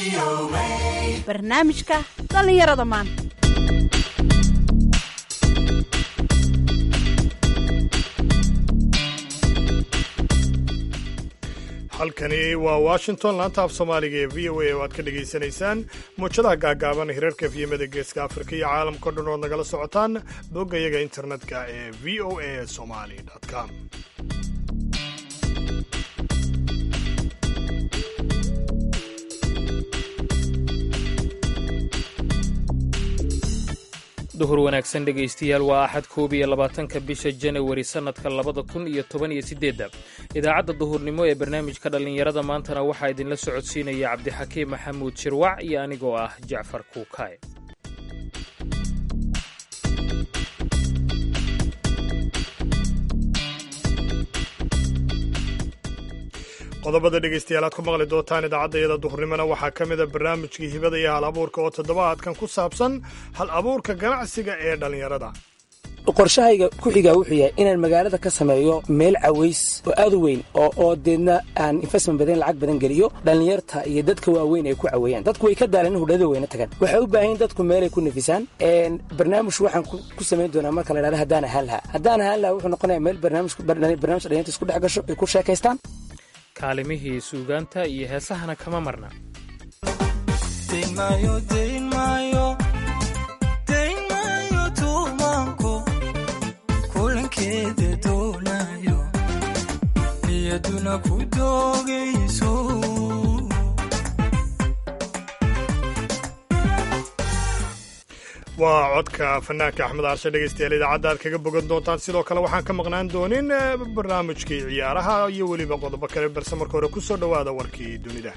barnaamijka dhallinyarada maanta halkani waa washington laanta af soomaaliga ee v o a oo aad ka dhegaysanaysaan muujadaha gaagaaban hirarka efyemada geeska afrika iyo caalamkao dhan ood nagala socotaan boggayaga internetka ee v o a somali com duhur wanaagsan dhegaystayaal waa axad koob iyo labaatanka bisha janawari sannadka labada kun iyo toban iyo siddeedda idaacadda duhurnimo ee barnaamijka dhallinyarada maantana waxaa idinla socodsiinaya cabdixakiim maxamuud shirwac iyo anigoo ah jacfar kuukaay qodobada dhegaystayaal aad ku maqli doontaan idaacaddayada duhurnimona waxaa ka mida barnaamijkii hibada iyo hal abuurka oo toddobaadkan ku saabsan hal abuurka ganacsiga ee dhallinyarada qorshahayga ku xigaa wuxuu yahay inaan magaalada ka sameeyo meel caways oo aad u weyn oo deedna aan investment badan lacag badan geliyo dhallinyarta iyo dadka waaweyn ay ku caweeyaan dadku way ka daalan in hudhada weyna tagaan waxay u baahan yihin dadku meelay ku nafisaan barnaamij waxaan ku samayn doonaa marka la dhahda haddaan ahaan lahaa haddaan ahaan lahaa wuxuu noqonaya meel barnaamij dhalinyarta isku dhex gasho ay ku sheekaystaan kaalimihii suugaanta iyo heesahana kama marna waa codka fanaanka axmed aarshe dhegaystayaal idaacadda aad kaga bogan doontaan sidoo kale waxaan ka maqnaan doonin barnaamijkii ciyaaraha iyo weliba qodobo kale balse marka hore ku soo dhowaada warkii dunida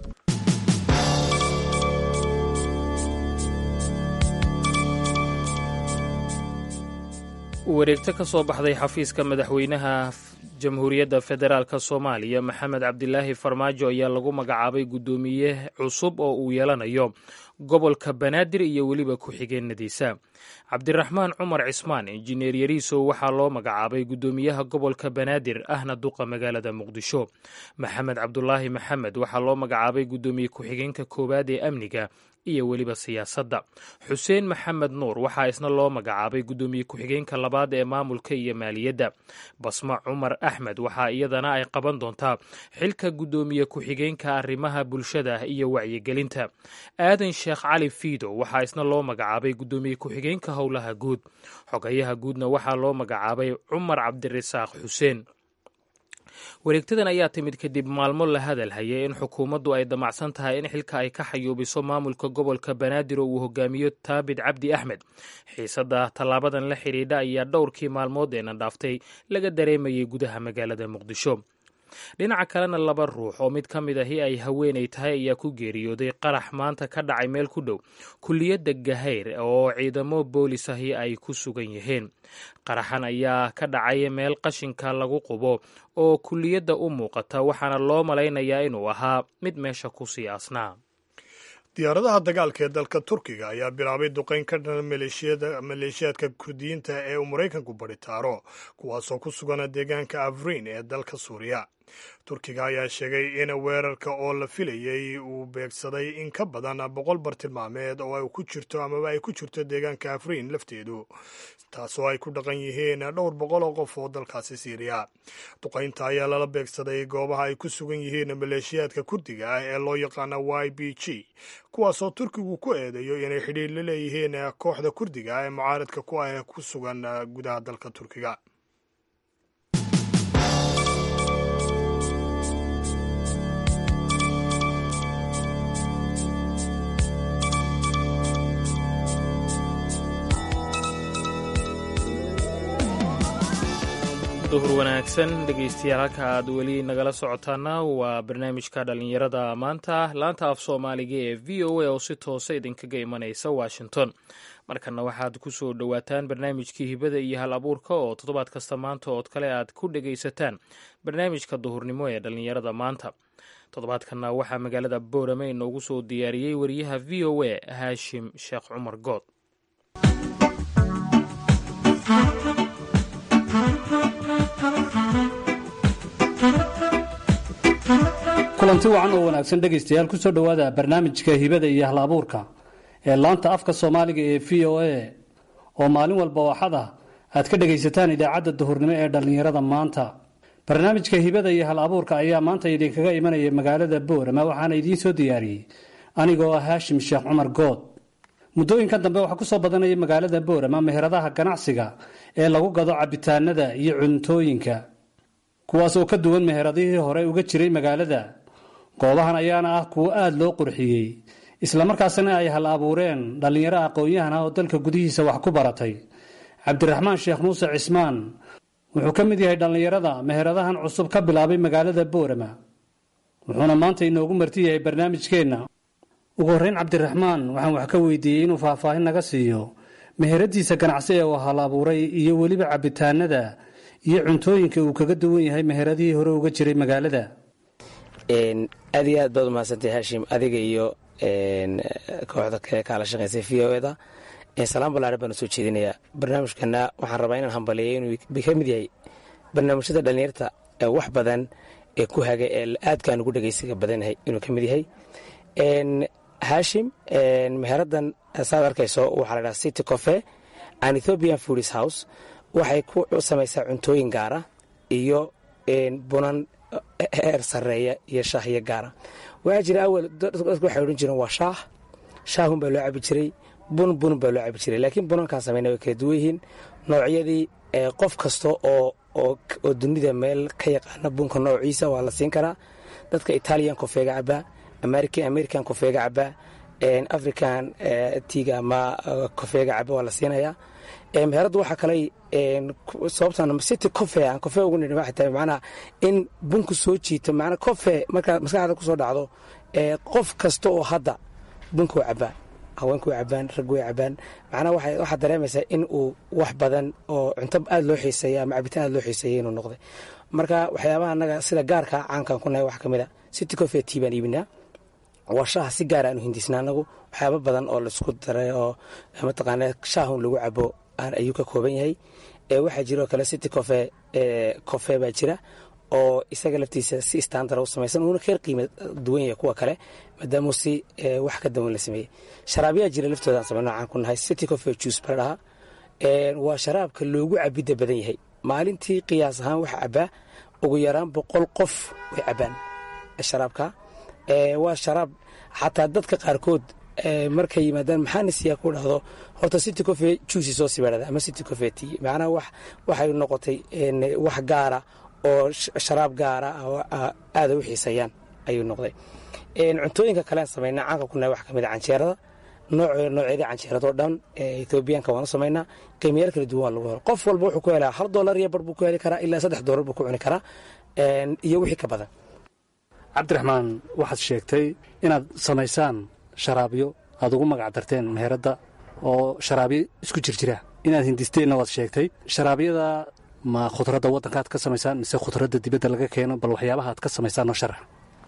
wareegto ka soo baxday xafiiska madaxweynaha jamhuuriyadda federaalk soomaaliya maxamed cabdilaahi farmaajo ayaa lagu magacaabay guddoomiye cusub oo uu yeelanayo gobolka banaadir iyo weliba ku-xigeenadiisa cabdiraxmaan cumar cismaan injineer yariisow waxaa loo magacaabay guddoomiyaha gobolka banaadir ahna duqa magaalada muqdisho maxamed cabdulaahi maxamed waxaa loo magacaabay guddoomiye ku-xigeenka koowaad ee amniga iyo weliba siyaasadda xuseen maxamed nuur waxaa isna loo magacaabay guddoomiye ku-xigeenka labaad ee maamulka iyo maaliyadda basma cumar axmed waxaa iyadana ay qaban doontaa xilka guddoomiye ku-xigeenka arrimaha bulshada iyo wacyigelinta aadan sheekh cali fiido waxaa isna loo magacaabay guddoomiye ku-xigeenka howlaha guud xogayaha guudna waxaa loo magacaabay cumar cabdirasaaq xuseen wareegtadan ayaa timid kadib maalmo la hadal hayay in xukuumaddu ay damacsan tahay in xilka ay ka xayuubiso maamulka gobolka banaadir oo uu hogaamiyo taabid cabdi axmed xiisadda tallaabadan la xidhiidha ayaa dhowrkii maalmood eena dhaaftay laga dareemayay gudaha magaalada muqdisho dhinaca kalena laba ruux oo mid ka mid ahi ay haweenay tahay ayaa ku geeriyooday qarax maanta ka dhacay meel ku dhow kulliyadda gahayr oo ciidamo boolis ahi ay ku sugan yihiin qaraxan ayaa ka dhacay meel qashinka lagu qubo oo kulliyadda u muuqata waxaana loo malaynayaa inuu ahaa mid meesha ku sii asnaa diyaaradaha dagaalka ee dalka turkiga ayaa bilaabay duqayn ka dhan maleeshiyaadka kurdiyiinta ee uu maraykanku baritaaro kuwaasoo ku sugana deegaanka afrin ee dalka suuriya turkiga ayaa sheegay in weerarka oo la filayey uu beegsaday in ka badan boqol bartilmaameed oo ay ku jirto amaba ay ku jirto deegaanka afrin lafteedu taasoo ay ku dhaqan yihiin dhowr boqol oo qof oo dalkaasi siiriya duqaynta ayaa lala beegsaday goobaha ay ku sugan yihiin maleeshiyaadka kurdiga ah ee loo yaqaana y b g kuwaasoo turkigu ku eedeeyo inay xidhiir la leeyihiin kooxda kurdiga ee mucaaradka ku ah ee ku sugan gudaha dalka turkiga duhur wanaagsan dhegaystayaal halka aad weli nagala socotaana waa barnaamijka dhallinyarada maanta laanta af soomaaliga ee v o a oo si toosa idinkaga imanaysa washington markana waxaad ku soo dhowaataan barnaamijkii hibada iyo hal abuurka oo toddobaad kasta maanta ood kale aad ku dhegaysataan barnaamijka duhurnimo ee dhallinyarada maanta toddobaadkanna waxaa magaalada boorame inoogu soo diyaariyey wariyaha v o a haashim sheekh cumar good kulanti wacan oo wanaagsan dhegaystayaal ku soo dhowaada barnaamijka hibada iyo hal abuurka ee laanta afka soomaaliga ee v o a oo maalin walba waxada aad ka dhegaysataan idaacadda duhurnimo ee dhallinyarada maanta barnaamijka hibada iyo hal abuurka ayaa maanta idinkaga imanaya magaalada boorama waxaana idiin soo diyaariyey anigoo ah haashim sheekh cumar good muddooyinkan dambe waxaa kusoo badanaya magaalada boorama meheradaha ganacsiga ee lagu gado cabitaanada iyo cuntooyinka kuwaas oo ka duwan meheradihii hore uga jiray magaalada goobahan ayaana ah kuwo aada loo qurxiyey islamarkaasna ay hal abuureen dhallinyaro aqoon-yahan ah oo dalka gudihiisa wax ku baratay cabdiraxmaan sheekh muuse cismaan wuxuu ka mid yahay dhallinyarada meheradahan cusub ka bilaabay magaalada boorama wuxuuna maanta inoogu marti yahay barnaamijkeenna ugu horreyn cabdiraxmaan waxaan wax ka weydiiyey inuu faahfaahin naga siiyo meheradiisa ganacsi ee uu hal abuuray iyo weliba cabitaanada iyo cuntooyinka uu kaga duwan yahay meheradihii hore uga jiray magaalada aad iyo aad baad umahadsantay haashim adiga iyo kooxda kale kaala shaqaysay v o eda salaan ballaare baan usoo jeedinayaa barnaamijkana waxaan rabaa inaan hambaliyo inuu ka mid yahay barnaamijyada dhallinyarta wax badan ee ku haga ee aadkaan ugu dhegaysiga badanyahay inuu ka mid yahay haashim meheradan saad arkayso waxaa la dhaha city cofe an ethiopian foodis house waxay ku samaysaa cuntooyin gaara iyo bunan heer sareeya iyo shaahyo gaara waxaa jira awal dadku waxay odhan jireen waa shaah shaahun baa loo cabi jiray bun bun baa loo cabi jiray laakiin bunankaan samayna way kala duwan yihiin noocyadii qof kasta oo oo dunida meel ka yaqaana bunka noociisa waa la siin karaa dadka italian kofeega cabaa american kofeega cabaa african tiga ama kofeega caba waa la siinayaa meheraddu waxaa kale sababtan city cofe aan cofe ugu nidhi waxay tahay macnaha in bunku soo jiito macnaa cofe markaa maskaxda kusoo dhacdo qof kasta oo hadda bunka u cabaa haweenku way cabaan raggu way cabaan macnaha waxaad dareemaysaa in uu wax badan oo cunto aada loo xiiseeya ama cabitaan aada loo xiiseeya inuu noqday marka waxyaabaha annaga sida gaarka caankan ku nahay wax ka mid a city cofe tii baan iibinaa waa shaaha si gaara aanu hindisna anagu waxyaaba badan oo laisku daray oo mataqaana shaahun lagu cabo ayuu ka kooban yahay waxaa jiroo kale city cofe cofe baa jira oo isaga laftiisa si standard u samaysan uuna ka qiima duwan yahay kuwa kale maadaamuu si wax ka dawan la sameeyey sharaabiyaa jira laftooda aan samay noocaan ku nahay city cofe juice bala dhahaa waa sharaabka loogu cabidda badan yahay maalintii qiyaas ahaan waxa cabaa ugu yaraan boqol qof way cabaan sharaabka waa sharaab xataa dadka qaarkood markay yimaadaan maxaana siyaa ku dhahdo horta city cofe juici soo sibaadhada ama city cofe t macnaha waxay noqotay wax gaara oo sharaab gaara oo aada u xiiseeyaan ayuu noqday cuntooyinka kalean samaynaa caanka ku nahay wax ka mid a canjeerada noocyadii canjeeradoo dhan ethoobiyaanka waanu samaynaa qiimayaal kala duwan waa lagu helo qof walba wuxuu ku helaa hal doolar iyo bar buu ku heli karaa ilaa saddex doolar buu ku cuni karaa iyo wixii ka badan cabdiraxmaan waxaad sheegtay inaad samaysaan sharaabyo aad ugu magac darteen meheradda oo sharaabyo isku jirjira inaad hindisteenna waad sheegtay sharaabyada ma khudradda waddankaad ka samaysaan mise khudradda dibadda laga keeno bal waxyaabaha aad ka samaysaan noo sharax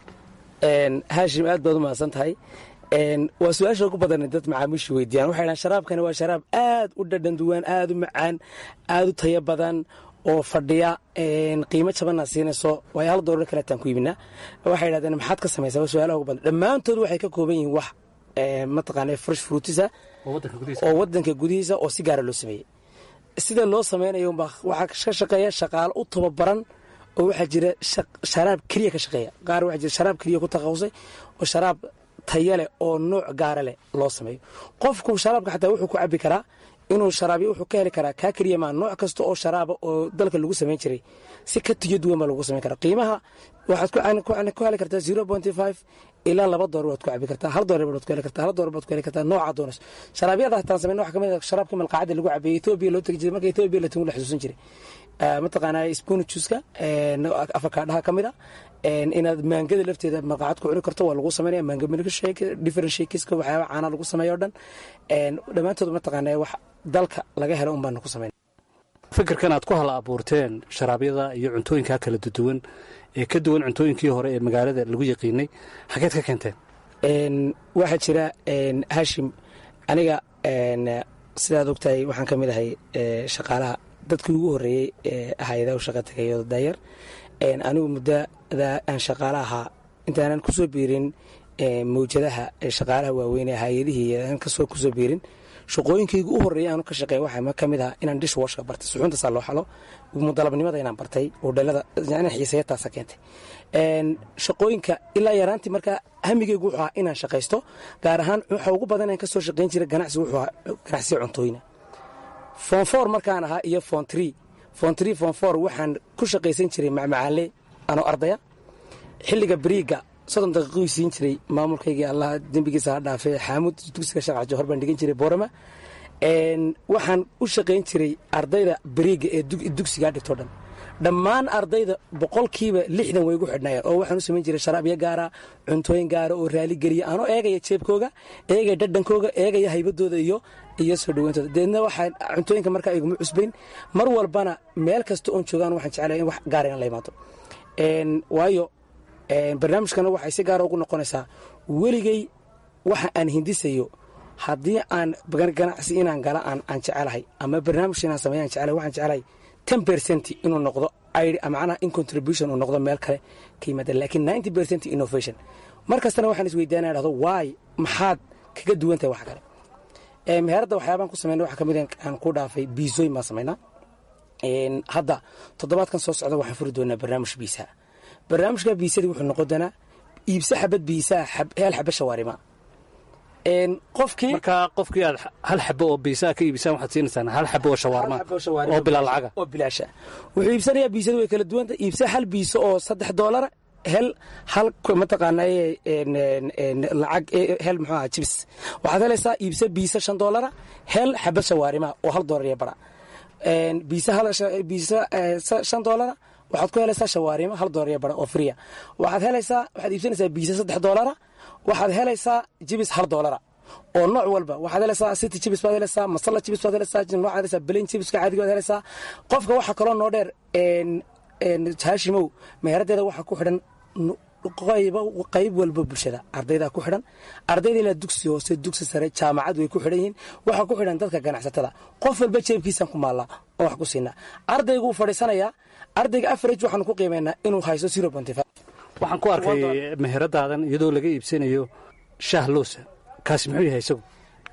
haashim aad baad u mahadsan tahay waa su-aasha ugu badan dad macaamiishu weydiiyaan waxay dhahan sharaabkani waa sharaab aad u dhadhan duwan aad u macaan aad u tayo badan oo fadhiya qiimo jabanaa siinayso waayo hal doolar kaleetaan ku iibinaa waxay dhahdeen maxaad ka samaysaa waa su-aalaha ugu badan dhammaantood waxay ka kooban yihiin wax mataqaana fresh fruitisa oo waddanka gudihiisa oo si gaara loo sameeyey sida loo samaynayo waxaa ka shaqeeya shaqaalo u tababaran oo waxaa jira sharaab keliya ka shaqeeya qaar waxaa jira sharaab keliya ku takhasusay oo sharaab taya leh oo nooc gaara leh loo sameeyo qofku sharaabka xataa wuxuu ku cabi karaa inuu sharaabyo wuxuu ka heli karaa kaa keliya maa nooc kasta oo sharaaba oo dalka lagu samayn jiray si ka tiyo duwan baa lagu samayn karaa qiimaha waxaad ku heli kartaa zero pointy five ilaa laba doolar waad ku cabi kartaa hal doolar baad ku heli kartaa hal doolar baad ku heli kartaa nooca doonas sharaabyada hataan samayn waxa kamid ah sharaabka malqacada lagu cabeeyey etoobiya loo tegi jiray marka etoobiya la tungu la xusuusan jiray mataqaanaa spoon juiska afakaadhaha ka mid a inaad maangada lafteeda malqacad ku cuni karto waa lagu samaynaya maanga milkshake different shakeska waxyaaba caana lagu sameeyo o dhan dhammaantood mataqaanaa wax dalka laga helo un baanu ku samayn fikirkan aad ku hala abuurteen sharaabyada iyo cuntooyinkaa kala duwan ee ka duwan cuntooyinkii hore ee magaalada lagu yaqiinay xageed ka keenteen waxaa jira hashim aniga sidaad ogtahay waxaan ka mid ahay shaqaalaha dadkii ugu horreeyey ee hay-adaha u shaqa tegayo daayar anigu muddada aan shaqaala ahaa intaanan kusoo biirin mawjadaha shaqaalaha waaweyn ee hay-adihii kasoo kusoo biirin shaqooyinkayga u horreeya aanu ka shaqeeya waxaa ka mid ah inaan dish washka bartay suxuuntaasaa loo xalo mudalabnimada inaan bartay hodhalada xiisayataasa keentay shaqooyinka ilaa yaraantii markaa hamigeygu wuxuu ahaa inaan shaqaysto gaar ahaan waxa ugu badan aan kasoo shaqayn jiray ganacsi wuxuu ahaa ganacsiga cuntooyina fon for markaan ahaa iyo fon tree fon tree fon for waxaan ku shaqaysan jiray macmacaale anoo ardaya xilliga beriiga soddon daqiiquu siin jiray maamulkaygii allah dembigiisa ha dhaafee xaamud dugsiga sharca johor baan dhigan jiray boorama waxaan u shaqayn jiray ardayda beriiga ee dugsigaa dhigto dhan dhammaan ardayda boqolkiiba lixdan way gu xidhnayeen oo waxaan u samayn jiray sharaabyo gaara cuntooyin gaara oo raaligeliya anoo eegaya jeebkooga eegaya dhadhankooga eegaya haybadooda iyo iyo soo dhaweyntooda deedna waxaa cuntooyinka markaa iguma cusbayn mar walbana meel kasta oon joogaan waxaan jeclaya in wax gaara in la imaado waayo barnaamijkana waxay si gaara ugu noqonaysaa weligey waxa aan hindisayo haddii aan ganacsi inaan gala aan jecelahay ama barnaamij inaan sameeya aan jecelahay waxaan jecelahay ten percent inuu noqdo macnaha in contribution uu noqdo meel kale ka yimaada laakiin ninety percent innovation mar kastana waxaan isweydaanaya dhahdo waay maxaad kaga duwan tahay wax kale meheradda waxyaabaan ku sameynay waxaa ka mid aan ku dhaafay biisooyin baan samaynaa hadda toddobaadkan soo socda waxaan furi doonaa barnaamij biisaa barnaamijka biisadii wuxuu noqon doonaa iibso xabad biisaa hel xaba shawaarima qofkii markaa qofkii aad hal xabo oo biisaa ka iibisaan waxaad siinaysaan hal xabo oo shawaarma oo bilaa lacaga oo bilaasha wuxuu iibsanayaa biisadu way kala duwanta iibsa hal biiso oo saddex doolara hel hal mataqaana lacag hel muxuu aha jibs waxaad helaysaa iibsa biisa shan doolara hel xaba shawaarima oo hal doolar iyo bara biisa biisa shan doolara waxaad ku helaysaa shawaarimo hal doolar iyo bara oo friya waxaad helaysaa waxaad iibsanaysaa biisa saddex doolara waxaad helaysaa jibis hal doolara oo nooc walba waxaad helaysaa city jibis baad helaysaa masala jibis baad helaysaa noocaad helaysaa belen jibiska caadiga baad helaysaa qofka waxaa kaloo noo dheer haashimow meheraddeeda waxaa ku xidhan qayb walba bulshada ardaydaa ku xidhan ardayda ilaa dugsi hoose dugsi sare jaamacad way ku xidhan yihiin waxaa ku xidhan dadka ganacsatada qof walba jeebkiisaan ku maallaa oo wax ku siinaa ardayguu fadhiisanayaa ardayga afarage waxaanu ku qiimaynaa inuu haysto zero ponty five waxaan ku arkay meheradaadan iyadoo laga iibsanayo shaah loosa kaasi muxuu yahay isagu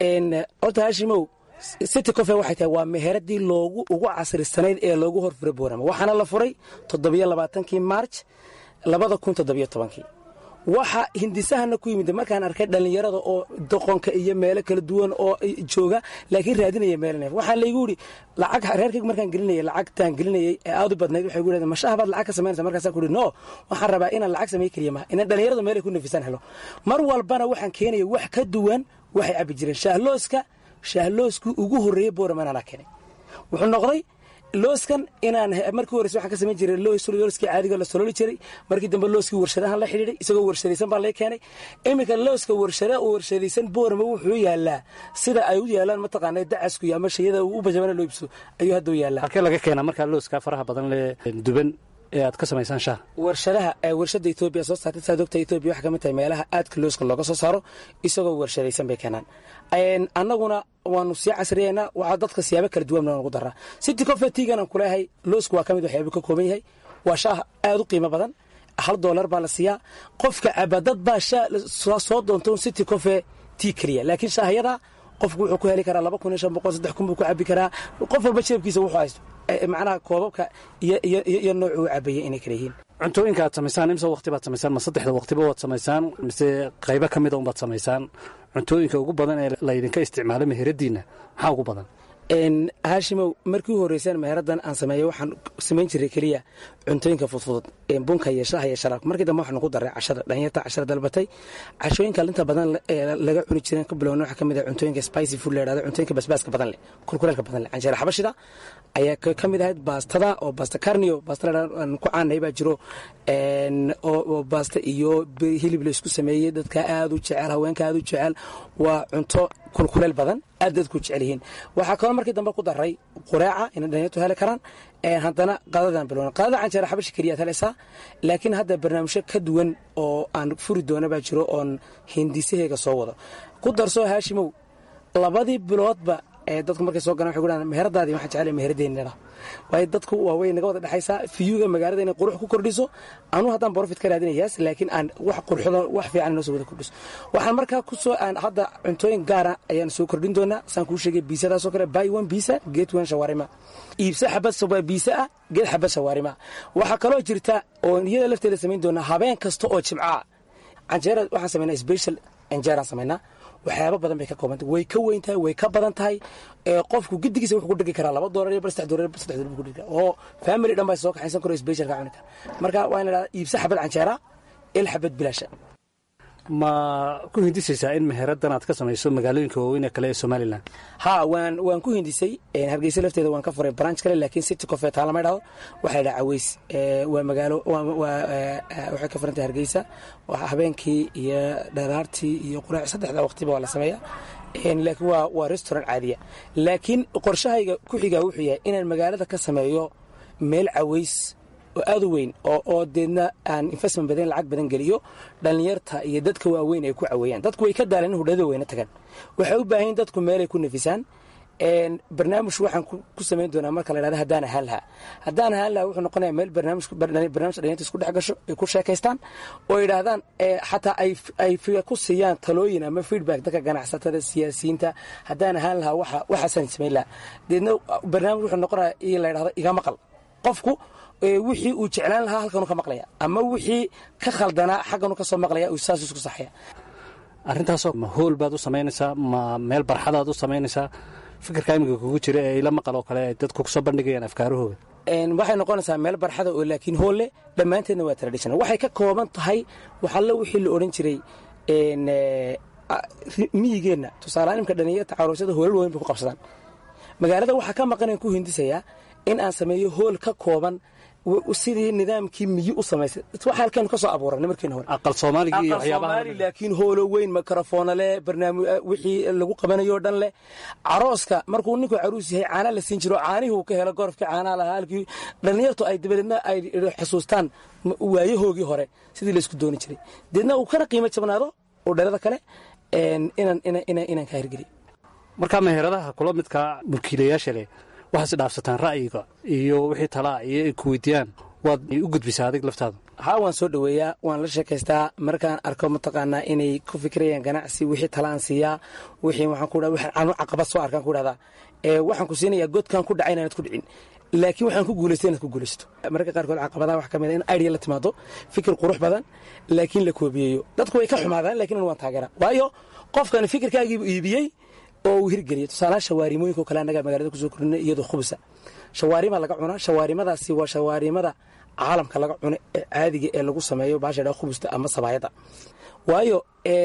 horta haashimow city cofe waxay tahay waa meheradii loogu ugu casrisanayd ee loogu horfuray boorama waxaana la furay toddobiyo labaatankii maarj labada kun toddobiyo tobankii waxa hindisahana ku yimid markaan arkay dhallinyarada oo doqonka iyo meelo kala duwan oo jooga laakiin raadinaya meel neef waxaa laygu yidhi lacag reerkayga markaan gelinayay lacagtaan gelinayay ee aad u badnayd waxay gu yidhahdeen mashaha baad lacag ka samaynaysa markaasaa ku yidhi no waxaan rabaa inaan lacag samay keliya maha inaan dhallinyarada meelay ku nafisaan helo mar walbana waxaan keenaya wax ka duwan waxay cabbi jireen shaahlooska shaahlooskii ugu horreeyey booraman anaa keenay wuxuu noqday looskan inaan markii horeyse waxaan ka samayn jiray looskii caadiga la solooli jiray markii dambe looskii warshadahan la xidhiidhay isagoo warshadaysan baa lay keenay iminka looska warshada oo warshadaysan boorama wuxuu yaalaa sida ay u yaalaan mataqaana dacasku iyo ama shayada u bajabana loo ibso ayuu hadda u yaalaa halkee laga keenaa markaa looska faraha badan lee duban ee aad ka samaysaan shaah warshadaha warshadda etoobiya soo saartay saad ogta etoobiya waxay ka mid tahay meelaha aadka looska looga soo saaro isagoo warshadaysan bay keenaan annaguna waanu sii casriyeynaa waxaa dadka siyaabo kala duwan nagu daraa city cofetigan aan kuleeyahay loosku waa ka mid waxyaaba ka kooban yahay waa shaah aad u qiimo badan hal doolar baa la siiyaa qofka cabadad baa shaa soo doonta un city cofe tii keliya laakiin shaahyadaa qofku wuxuu ku heli karaa laba kun iyo shan boqol saddex kun buu ku cabi karaa qof walba jeebkiisa wuxuu haysto macnaha koobabka iyo noocu u cabayay inay kala yihiin cuntooyinka aad samaysaan imse waqti baad samaysaan ma saddexda waqtiba waad samaysaan mise qaybo ka mida unbaad samaysaan cuntooyinka ugu badan ee laydinka isticmaalo meheradiinna maxaa ugu badan haashimow markii u horreysaan meheraddan aan sameeyey waxaan samayn jiray keliya cuntooyinka fudfudud bunka iyo shaha iyo sharaabka markii dambe waxaanu ku daray cashada dhalinyarta cashada dalbatay cashooyinka linta badan laga cuni jireen ka bilowna waxaa ka mid ah cuntooyinka spicy food la yidhahdo cuntooyinka basbaaska badan leh kulkuleelka badan leh canjeera xabashida ayaa ka mid ahayd baastada oo baasta carnio baasta aan ku caanahay baa jiro oo baasta iyo hilib la isku sameeyey dadka aad u jecel haweenka aad u jecel waa cunto kulkuleel badan aad dadku jecel yihiin waxaa kaloo markii dambe ku daray qureeca inay dhalinyartu heli karaan haddana qadadan bilowna qadada canjeera xabashi keliyaad helaysaa laakiin hadda barnaamijyo ka duwan oo aan furi doona baa jiro oon hindisaheyga soo wado ku darsoo haashimow labadii biloodba dadku markay soo galaan waxay ku dhahaan meheradaadii waxaan jeclay meheradeenina waayo dadku waa way naga wada dhexaysaa fiyuga magaalada inay qurux ku kordhiso anuu haddaan profit ka raadinayaas laakiin aan wax qurxodo wax fiican inoo soo wada kordhiso waxaan markaa ku soo aan hadda cuntooyin gaara ayaan soo kordhin doonaa saan kuu sheegay biisadaasoo kale buy one biisa get one shawarima iibso xabad sabaa biisa ah geed xabad shawarima waxaa kaloo jirta oo iyada lafteeda samayn doonaa habeen kasta oo jimcaa canjeera waxaan samaynaa special anjeeraan samaynaa waxyaaba badan bay ka koobanta way ka weyn tahay way ka badan tahay qofku gidigiisa wuxuu ku dhegi karaa laba doolar iyo bar saddex doolar bar saddex doolar buu ku dhegi karaa oo family dhan baa soo kaxaysan karo special ka cuni kara marka waa in la dhahdaa iibsa xabad canjeera il xabad bilaasha ma ku hindisaysaa in meheraddan aad ka samayso magaalooyinka waaweyn ee kale ee somalilan ha waan waan ku hindisay hargeysa lafteeda waan ka furay branch kale laakiin city coffee taa lama idhahdo waxaa la dhaha caweys waa magaalo waxay ka furantahay hargeysa habeenkii iyo dharaartii iyo quraac saddexda waqtiba waa la sameeyaa laakiin waa waa restaurant caadiya laakiin qorshahayga ku xigaa wuxuu yahay inaan magaalada ka sameeyo meel caweys oo aad u weyn oo deedna aan investment badan lacag badan geliyo dhallinyarta iyo dadka waaweyn ay ku caweeyaan dadku way ka daaleen in hudhada weyna tagaan waxay u baahan dadku meelay ku nafisaan barnaamij waxaan ku samayn doonaa marka la dhahda haddaan ahaan lahaa haddaan ahaan lahaa wuxuu noqonayaa meel barnaamij dhalinyarta isku dhex gasho ay ku sheekaystaan oo yidhaahdaan xataa ay ku siiyaan talooyin ama feedback dadka ganacsatada siyaasiyiinta haddaan ahaan lahaa waxaasaan samayn lahaa deedna barnaamij wuxuu noqonayaa in la yidhahdo iga maqal qofku wixii uu jeclaan lahaa halkanu ka maqlaya ama wixii ka khaldanaa xagganu ka soo maqlaya uu saas isku saxaya arrintaasoo ma hool baad u samaynaysaa ma meel barxadaad u samaynaysaa fikirka iminka kugu jira ee ila maqal oo kale ay dadku kusoo bandhigayaan afkaarahooda waxay noqonaysaa meel barxada oo laakiin hoolle dhammaanteedna waa traditional waxay ka kooban tahay waxalla wixii la odhan jiray miyigeenna tusaaleaan imka dhalinyarta caroosyada hoolal waaweyn bay ku qabsadaan magaalada waxaa ka maqanaan ku hindisayaa in aan sameeyo hool ka kooban sidii nidaamkii miyi u samaysay waxa halkeenu ka soo abuuranay markiina hore aqal soomaaliga iyo waxyaabaha laakiin hoolo weyn mikrofoona leh barnaamij wixii lagu qabanayo dhan leh carooska markuu ninku caruus yahay caana la siin jiro caanihii uu ka helo gorofkii caanaha lahaa halkii dhallinyartu ay dabadeedna ay xusuustaan waayahoogii hore sidii laysku dooni jiray deedna uu kana qiimo jabnaado oo dhalada kale inaan ka hirgeliyo markaa meheradaha kula midkaa mulkiilayaasha leh waxaas dhaafsataan ra'yiga iyo wixii talaa iyo ay ku weydiiyaan waad u gudbisaa adig laftaada haa waan soo dhoweeyaa waan la sheekaystaa markaan arko mataqaanaa inay ku fikirayaan ganacsi wixii talaan siiyaa wixii waxaan ku anu caqabad soo arkaan ku dhahdaa waxaan ku siinayaa godkan ku dhacay inaanad ku dhicin laakiin waxaan ku guulaystay inaad ku guulaysto mararka qaarkood caqabadaha wax ka mid a in idea la timaado fikir qurux badan laakiin la koobiyeeyo dadku way ka xumaadaan lakiin waan taageeraa waayo qofkan fikirkaagiibu iibiyey oo uu hirgeliya tusaalaha shawaarimooyinka o kale annagaa magaalada kusoo kordhinay iyadoo khubusa shawaarima laga cunaa shawaarimadaasi waa shawaarimada caalamka laga cuno ee caadiga ee lagu sameeyo baasha dha khubusta ama sabaayadda waayo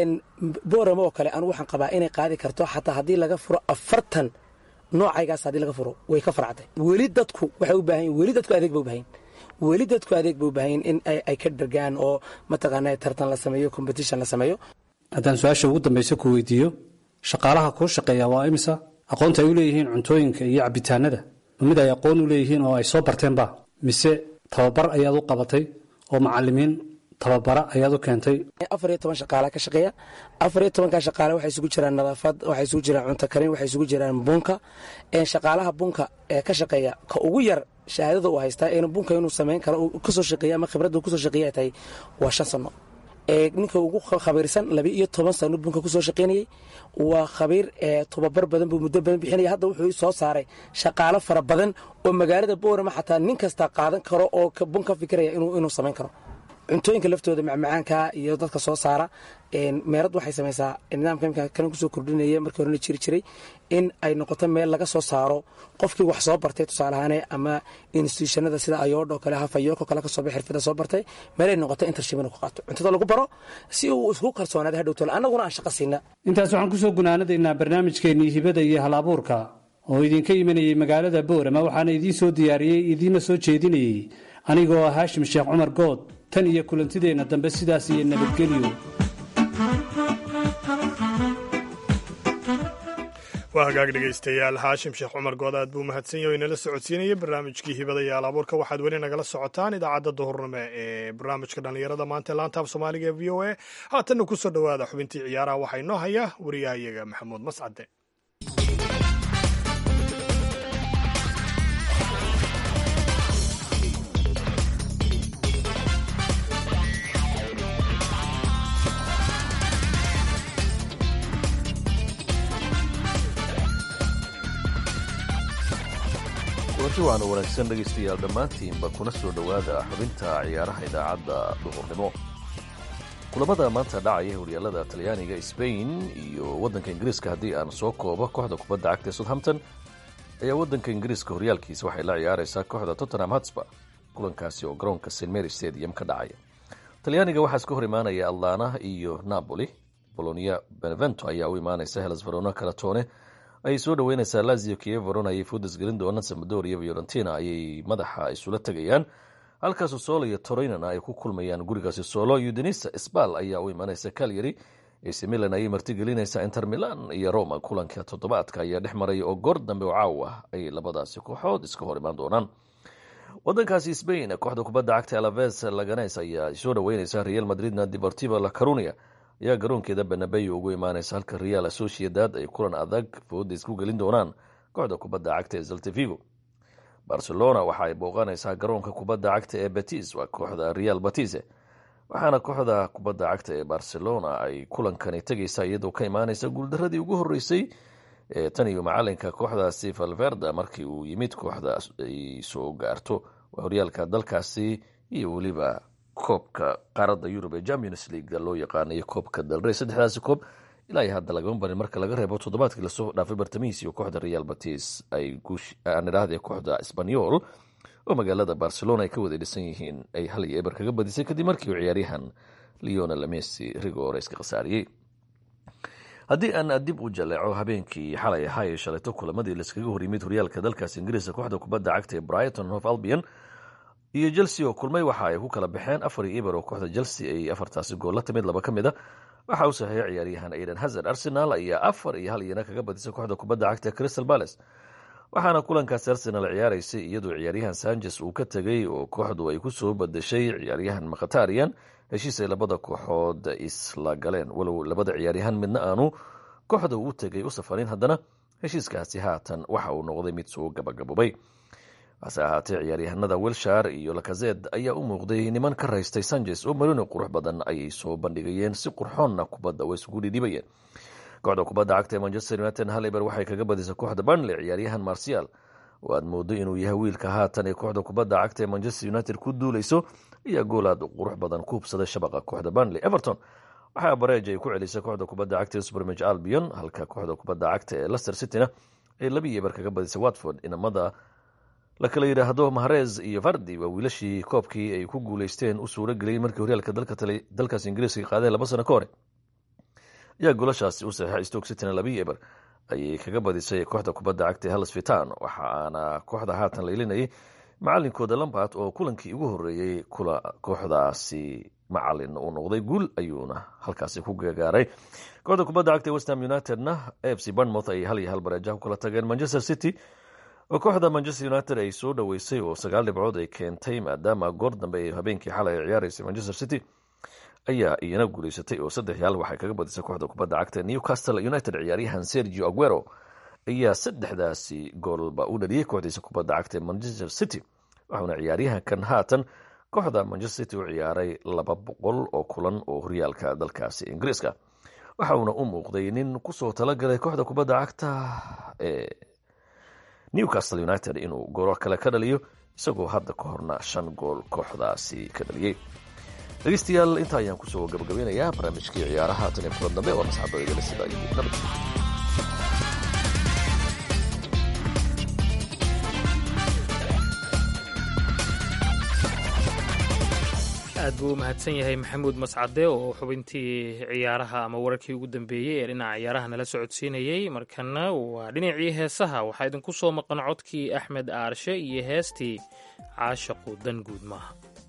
boorama oo kale anu waxaan qabaa inay qaadi karto xataa haddii laga furo afartan noocaygaas haddii laga furo way ka farcatay weli dadku waxay u baahan weli dadku adeeg ba u baahan weli dadku adeeg ba u baahan in ay ka dhargaan oo mataqaana tartan la sameeyo competition la sameeyo haddaan su-aasha ugu dambaysa ku weydiiyo shaqaalaha kuu shaqeeya waa imisa aqoonta ay u leeyihiin cuntooyinka iyo cabitaanada mid ay aqoon u leeyihiin oo ay soo barteenba mise tababar ayaad u qabatay oo macalimiin tababara ayaad u keentay afar iyo toban shaqaala ka shaqeeya afar iyo tobankaa shaqaale waxay isugu jiraan nadaafad waxay isugu jiraan cunto karin waxay isugu jiraan bunka shaqaalaha bunka ee ka shaqeeya ka ugu yar shahaadada uu haystaa in bunka inuu samayn karo kasoo shaqeeya ama khibradda kusoo shaqeeya ay tahay waa shan sano ninka ugu khabiirsan laba iyo toban sano bunka kusoo shaqaynayey waa khabiir tobabar badan buu muddo badan bixinaya hadda wuxuu soo saaray shaqaalo fara badan oo magaalada boorama xataa nin kasta qaadan karo oo bun ka fikiraya inuu samayn karo cuntooyinka laftooda macmacaanka iyo dadka soo saara meerad waxay samaysaa nidaamka imka kan kusoo kordhinaya markii horena jiri jiray in ay noqoto meel laga soo saaro qofkii wax soo bartay tusaaleahaane ama institutionada sida ayoodho kale hafayooko kale kasoo bay xirfada soo bartay meelay noqoto intership inuu ku qaato cuntada lagu baro si uu isku kalsoonaada hadhowtole annaguna aan shaqa siina intaas waxaan kusoo gunaanadaynaa barnaamijkeennii hibada iyo hal abuurka oo idinka imanayey magaalada boorama waxaana idiin soo diyaariyey idiinna soo jeedinayey anigoo ah haashim sheekh cumar good tan iyo kulantideenna dambe sidaas iyo nabadgelyo waa hagaag dhegaystayaal haashim sheekh cumar good aad buu mahadsan yahay o inala socodsiinaya barnaamijkii hibada iyo alabuurka waxaad weli nagala socotaan idaacadda duhurnimo ee barnaamijka dhallinyarada maanta laantaaf soomaaliga ee v o a haatanna kusoo dhowaada xubintii ciyaaraha waxaa inoo haya wariyahayaga maxamuud mascade kulanti waana wanaagsan dhegaystayaal dhammaantiinba kuna soo dhowaada xubinta ciyaaraha idaacadda duhurnimo kulamada maanta dhacaya horyaalada talyaaniga sbain iyo waddanka ingiriiska haddii aan soo koobo kooxda kubadda cagta ee southampton ayaa waddanka ingiriiska horyaalkiisa waxay la ciyaaraysaa kooxda tottenham hotspur kulankaasi oo garoonka st mary stadium ka dhacaya talyaaniga waxaa iska hor imaanaya atlana iyo napoli bolonia benevento ayaa u imaanaysa helas verona kalatone ayay soo dhaweyneysaa lazio kieveron ayay foodas gelin doonaan samadoria fiorentina ayay madaxa isula tegayaan halkaasu solo iyo torinana ay ku kulmayaan gurigaasi solo udinisa sbal ayaa u imaaneysa calyary ac milan ayay martigelinaysaa inter milan iyo roma kulanka toddobaadka ayaa dhex maraya oo goor dambe oo caaw ah ayay labadaasi kooxood iska hor imaan doonaan wadankaasi spain kooxda kubadda cagta alaves laganes ayaa soo dhaweyneysa real madridna deportiva la carunia ayaa garoonkeeda benabeyo ugu imaaneysa halka real associadad ay kulan adag fooda isku gelin doonaan kooxda kubadda cagta ee zaltevigo barcelona waxa ay booqaneysaa garoonka kubadda cagta ee betis waa kooxda real batise waxaana kooxda kubadda cagta ee barcelona ay kulankani tegeysa iyadoo ka imaaneysa guuldaradii ugu horeysay ee tan iyo macalinka kooxdaasi valverda markii uu yimid kooxdaas ay soo gaarto waa horyaalka dalkaasi iyo weliba koobka qaaradda yurub ee champions league loo yaqaanayo koobka dalrey saddexdaasi koob ilaa iyo hadda lagama barin marka laga reebo toddobaadkii lasoo dhaafay bartamihiis iyo kooxda real batis ay aan idhaahde kooxda sbanyol oo magaalada barcelona ay ka wada dhisan yihiin ay hal iyo eber kaga badisay kadib markii uu ciyaaryahan leonel messi rigore iska khasaariyey haddii aan dib u jaleeco habeenkii xalay ahaa ee shalayto kulamadii laiskaga hor yimid horyaalka dalkaas ingiriiska kooxda kubadda cagta ee brighton hof albion iyo chelsea oo kulmay waxa ay ku kala baxeen afar iyo eber oo kooxda chelsea ay afartaasi gool la timid laba ka mid a waxa uu saxiixay ciyaaryahan aidan hazard arsenal ayaa afar iyo hal iyana kaga badisay kooxda kubadda cagta ee crystal palace waxaana kulankaasi arsenal ciyaaraysay iyadoo ciyaaryahan sanchez uu ka tegay oo kooxdu ay kusoo badashay ciyaaryahan makhatarian heshiis ay labada kooxood isla galeen walow labada ciyaaryahan midna aanu kooxda u tegay u safarin haddana heshiiskaasi haatan waxa uu noqday mid soo gabagaboobay hase ahaatee ciyaaryahanada wilshar iyo lakazed ayaa u muuqday niman ka raystay sanchez oo marino qurux badan ayay soo bandhigayeen si qurxoonna kubadda way isugu dhidhibayeen kooxda kubadda cagta ee manchester united haliber waxay kaga badisay kooxda burnley ciyaaryahan marcial oo aad moodo inuu yahay wiilka haatan ee kooxda kubadda cagta ee manchester united ku duuleyso ayaa gool aad qurux badan ku hubsaday shabaqa kooxda burnley everton waxaa bareej ay ku celisay kooxda kubadda cagta ee supermage albion halka kooxda kubadda cagta ee leicester cityna ay laba iyo eber kaga badisay watford inamada la kala yidhaahdo mahrez iyo vardi waa wiilashii koobkii ay ku guuleysteen u suuro geliyey markii horyaalka dalkaas ingiriiska qaadeen laba sano ka hore ayaa goolashaasi u saxiixay stoke cityna labiyo eber ayay kaga badisay kooxda kubadda cagta ee halles vitan waxaana kooxda haatan la ilinayay macalinkooda lambart oo kulankii ugu horeeyey kula kooxdaasi macalin uu noqday guul ayuuna halkaasi ku gagaaray kooxda kubadda cagta ee westham unitedna f c barnmouth ay hal iyo hal bareejaha ku kala tageen manchester city oo kooxda manchester united ay soo dhoweysay oo sagaal dhibcood ay keentay maadaama goor dambe ay habeenkii xalay ay ciyaaraysay manchester city ayaa iyana guuleysatay oo saddex yaal waxay kaga badisay kooxda kubadda cagta newcastle united ciyaaryahan sergio aguero ayaa saddexdaasi goolba u dhaliyey kooxdiisa kubadda cagta ee manchester city waxauna ciyaaryahankan haatan kooxda manchester city u ciyaaray laba boqol oo kulan oo horyaalka dalkaasi ingiriiska waxa uuna u muuqday nin kusoo talagalay kooxda kubadda cagta ee newcastle united inuu goolo kale ka dhaliyo isagoo hadda ka horna shan gool kooxdaasi ka dhaliyey dhegeystayaal intaa ayaan kusoo gabagabeynayaa barnaamijkii ciyaaraha tan iyo kulan dambe oo nasxabadagala sida iyo nabad aad buu u mahadsan yahay maxamuud mascade oo xubintii ciyaaraha ama wararkii ugu dambeeyey ee dhinaca ciyaaraha nala socodsiinayey markana waa dhinacii heesaha waxaa idinku soo maqan codkii axmed aarshe iyo heestii caashaqu dan guud maaha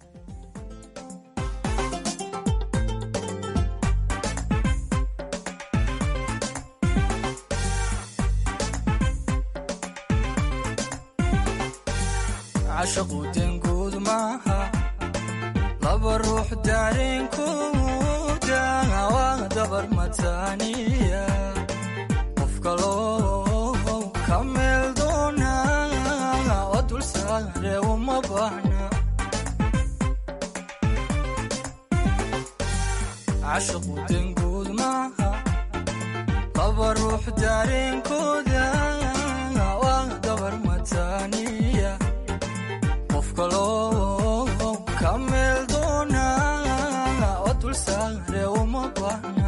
laba ruux daareenkooda waa dabar mataaniya qof kaloo ka meel doona oo dul saare uma baahna cashaqu denguud maaha laba ruux daareenkooda waa dabar mataaniya qof kaloo ka meel doona oo dul saare uma baahna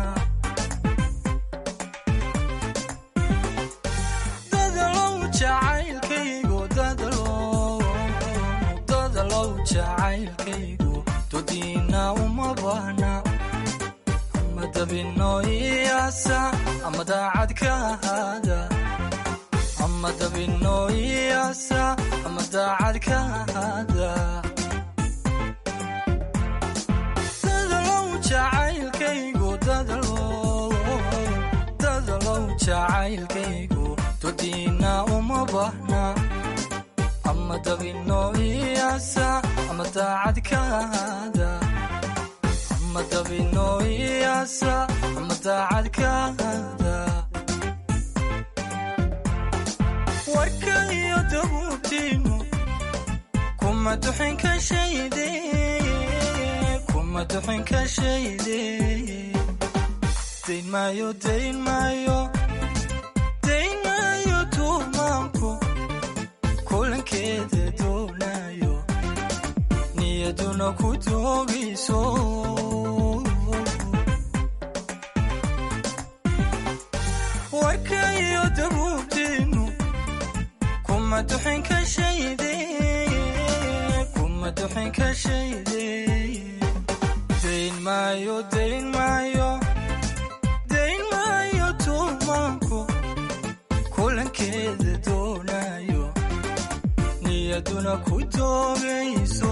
dadalow jacaylkaygu dadalow dadalow jacaylkaygu dodiina uma baahna ama dabino iyaasa ama daacad ka ahaada ama dabino iyaasa ama daacad ka ahaada dadalow jacaylkaygu dadalow dadalow jacaylkaygu dodiina uma baahna ama dabino iyaasa ama daacad ka ahaada ama dabino iyaasa ama daacad ka ahaada warka iyo dabuubtiinu kuma duxin ka shayde kuma duxin ka shayde dayn maayo dayn maayo dayn maayo tuumaanku kulankeeda doonayo niyaduna ku doogayso warka iyo dabuubtiinu kuma duxin ka shayde kuma duxin ka shayde dayn maayo dayn maayo dayn maayo tuumaanku kulankeeda doonayo niyaduna ku doogayso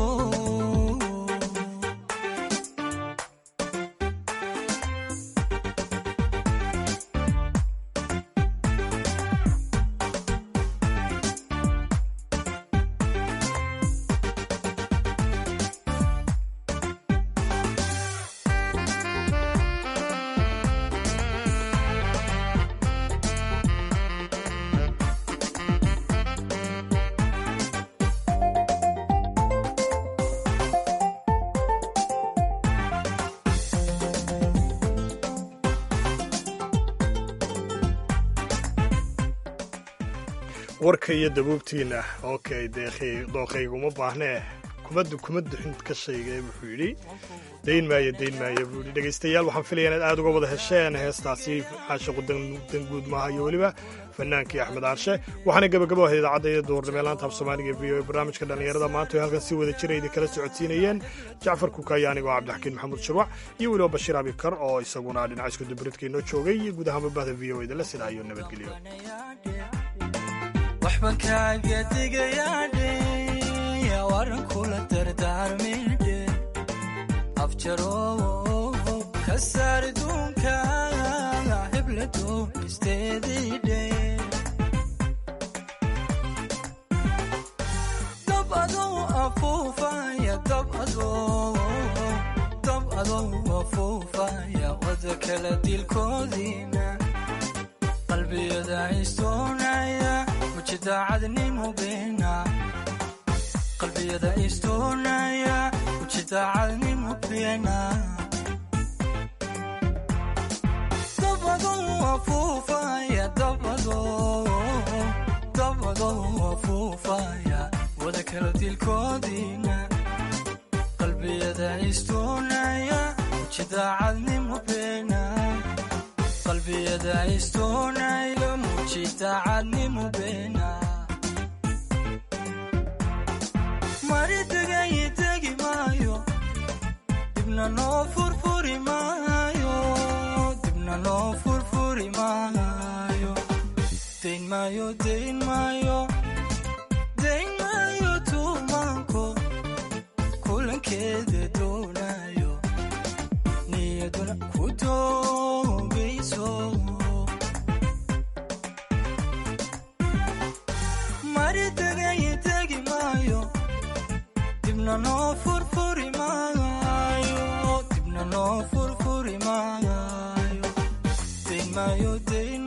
warka iyo dabuubtiina okay deekhi dooqayguma baahnee kumadu kuma duxin ka shayga wuxuu yidhi dayn maayo dayn maayo buu yidhi dhegaystayaal waxaan filaya inaad aad uga wada hesheen heestaasi caashiqu danguud maaha iyo weliba fanaankii axmed aarshe waxaana gebagabo ahayd idaacadda iyo duurnimo laanta af soomaaliga v o e barnaamijka dhallinyarada maanta oo halkan si wada jira idin kala socodsiinayeen jacfar kukaaya anigoo cabdixakiin maxamuud shirwac iyo weliba bashiir abikar oo isaguna dhinaca isku dubridka inoo joogay iyo guud ahaanba bahda v o e da la sidaayo nabadgelyo waxban kaaga digayaadhe waran kula dardaarmidhe afjarow ka saar duunka hebladow isteediidhe dab adow afuufaya dab adow dab adow afuufaya wada kala dilkoodiina qalbiyada istoonaya mujidaacadnimo beena qalbiyada istoonaya mujidaacadnimo beena dabadow afuufaya dabadow dabadow afuufaya wada kala dilkoodiina qalbiyada istoonaya mujidaacadnimo beena qalbiyada istoonaya mujidacadnimo beena mari degay degi maayo dibna noo furfuri maayo dibna noo furfuri maayo dayn maayo dayn maayo dayn maayo tuumaanko kulankeeda doonayo niyaduna ku doogayso mari degay degi maayo dibna noo furfuri maayo dibna noo furfuri maayo dayn maayo dayn